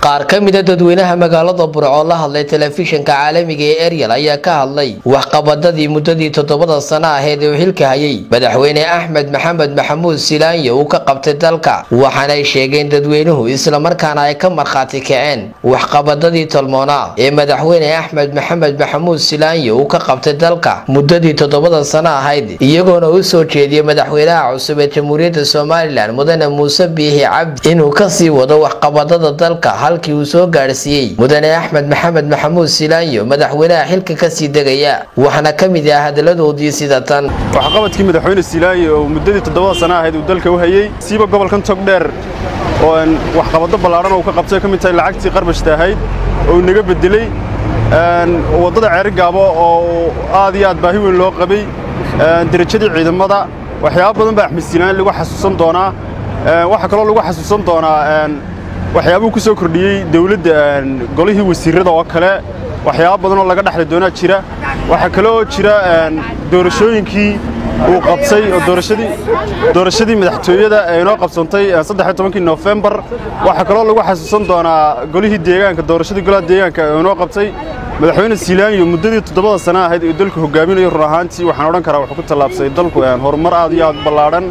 qaar ka mida dadweynaha magaalada burco oo la hadlay telefishinka caalamiga ee eryal ayaa ka hadlay waxqabadadii muddadii toddobada sano aheyd ee uu xilka hayay madaxweyne axmed maxamed maxamuud silaanyo uu ka qabtay dalka waxaanay sheegeen dadweynuhu islamarkaana ay ka markhaati kaceen waxqabadadii tolmoona ee madaxweyne axmed maxamed maxamuud silaanyo uu ka qabtay dalka muddadii toddobada sano ahayd iyagoona u soo jeediyey madaxweynaha cusub ee jamhuuriyadda somalilan mudane muuse biixi cabdi inuu kasii wado waxqabadada dalka halkii uu soo gaadhsiiyey mudane axmed maxamed maxamuud silaanyo madaxweynaha xilka kasii degaya waxaana ka mid ah hadaladoodii sida tan waxqabadkii madaxweyne silaanyo oo muddadii toddobada sana ahayd uu dalka u hayey siiba gobolkan togdheer oo waxqabado ballaadhan uu ka qabtay ka mid tahay lacagtii qarbashta ahayd oo uu naga bedeley waddada ceerigaabo oo aad iyo aad baahi weyn loo qabay derajadii ciidamada waxyaaba badan baa axmed silaan lagu xasuusan doonaa waxaa kaloo lagu xasuusan doonaa waxyaabuu ku soo kordhiyey dawladda golihii wasiirrada oo kale waxyaaba badan oo laga dhexli doonaa jira waxaa kaloo jira doorashooyinkii uu qabtay oo doorashadii madaxtooyada ee inoo qabsantay saddexiyo tobankii noofembar waxaa kaloo lagu xasuusan doonaa golihii deegaanka doorashadii golaha deegaanka ee inoo qabtay madaxweyne silaanyo muddadii toddobada sana ahayd ee dalku hogaaminayo run ahaantii waxaan odhan karaa wuxuu ku tallaabsay dalku horumar aad iyo aad ballaadhan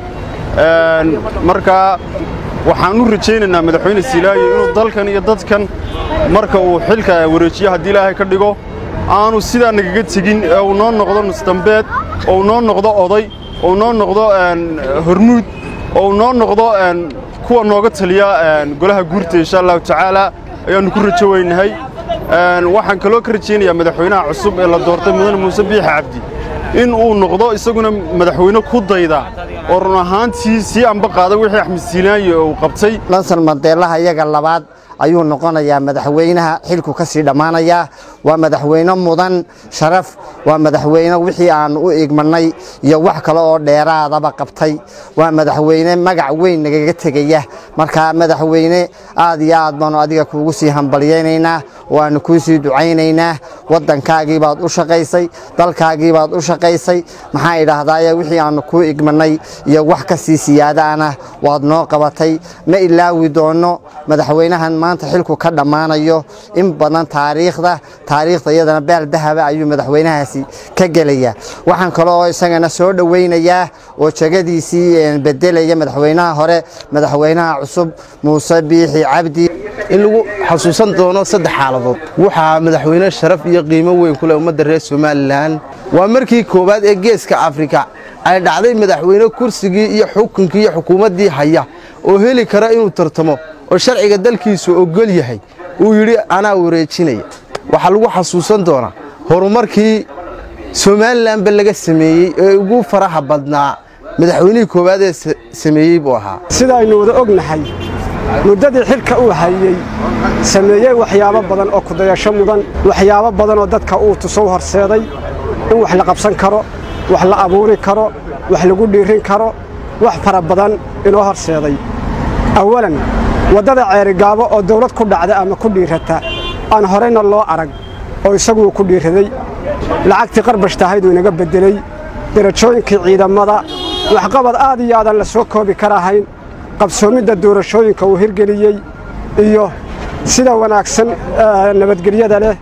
markaa waxaan u rajaynaynaa madaxweyne silaanyo inuu dalkan iyo dadkan marka uu xilka wareejiyo haddii ilaahay ka dhigo aanu sidaa nagaga tegin ee uu noo noqdo nusdambeed oo uu noo noqdo oday oo uu noo noqdo hormuud oo uu noo noqdo kuwa nooga taliya golaha guurta insha allahu tacaala ayaannu ku rajo weynahay waxaan kaloo ka rajaynayaa madaxweynaha cusub ee la doortay mudane muuse biixi cabdi in uu noqdo isaguna madaxweyne ku dayda oo run ahaantii sii amba qaada wixii axmed silaanyo uu qabtay lansan mandeelaha iyaga labaad ayuu noqonayaa madaxweynaha xilku ka sii dhammaanayaa waa madaxweyne mudan sharaf waa madaxweyne wixii aan u igmanay iyo wax kale oo dheeraadaba qabtay waa madaxweyne magac weyn nagaga tegaya markaa madaxweyne aad iyo aad baanu adiga kuugu sii hambalyaynaynaa waanu kuu sii ducaynaynaa waddankaagii baad u shaqaysay dalkaagii baad u shaqaysay maxaa idhaahdaaye wixii aanu kuu igmanay iyo wax ka sii siyaadaana waad noo qabatay ma ilaawi doonno madaxweynahan maanta xilku ka dhammaanayo in badan taariikhda taariikhda iyadana baal dahaba ayuu madaxweynahaasi ka gelaya waxaan kale oo isagana soo dhowaynayaa oo jegadiisii bedelaya madaxweynaha hore madaxweynaha cusub muuse biixi cabdi in lagu xasuusan doono saddex xaaladood waxaa madaxweyne sharaf iyo qiimo weyn ku leh ummadda reer somalilan waa markii koowaad ee geeska afrika ay dhacday madaxweyne kursigii iyo xukunkii iyo xukuumaddii haya oo heli kara inuu tartamo oo sharciga dalkiisu ogol yahay uu yidhi anaa wareejinaya waxaa lagu xasuusan doonaa horumarkii somalilanba laga sameeyey ee ugu faraha badnaa madaxweynihii koowaad ee sameeyey buu ahaa sidaaynu wada ognahay muddadii xilka uu hayey sameeyey waxyaabo badan oo kudayasho mudan waxyaabo badan oo dadka uu tusow horseeday in wax la qabsan karo wax la abuuri karo wax lagu dhiirin karo wax fara badan inoo horseeday awalan waddada ceerigaabo oo dawlad ku dhacda ama ku dhiirata aan horayna loo arag oo isaguu ku dhiiraday lacagtii qarbashtahayd uu inaga beddeley derajooyinkii ciidamada waxqabad aad iyo aadan la soo koobi karahayn qabsoomidda doorashooyinka uu hirgeliyey iyo sida wanaagsan nabadgelyada leh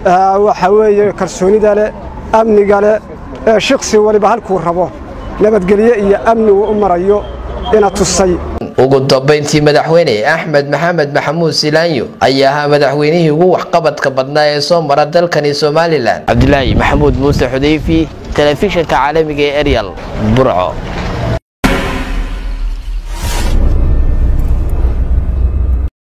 waxaa weeye kalsoonida leh amniga leh ee shiksi waliba halkuu rabo nabadgelye iyo amni uu u marayo ina tusay ugu dambayntii madaxweyne axmed maxamed maxamuud silaanyo ayaa ahaa madaxweynihii ugu waxqabadka badnaa ee soo mara dalkani somalilan cabdilaahi maxamuud muuse xudayfi telefishinka caalamiga ee eryal burco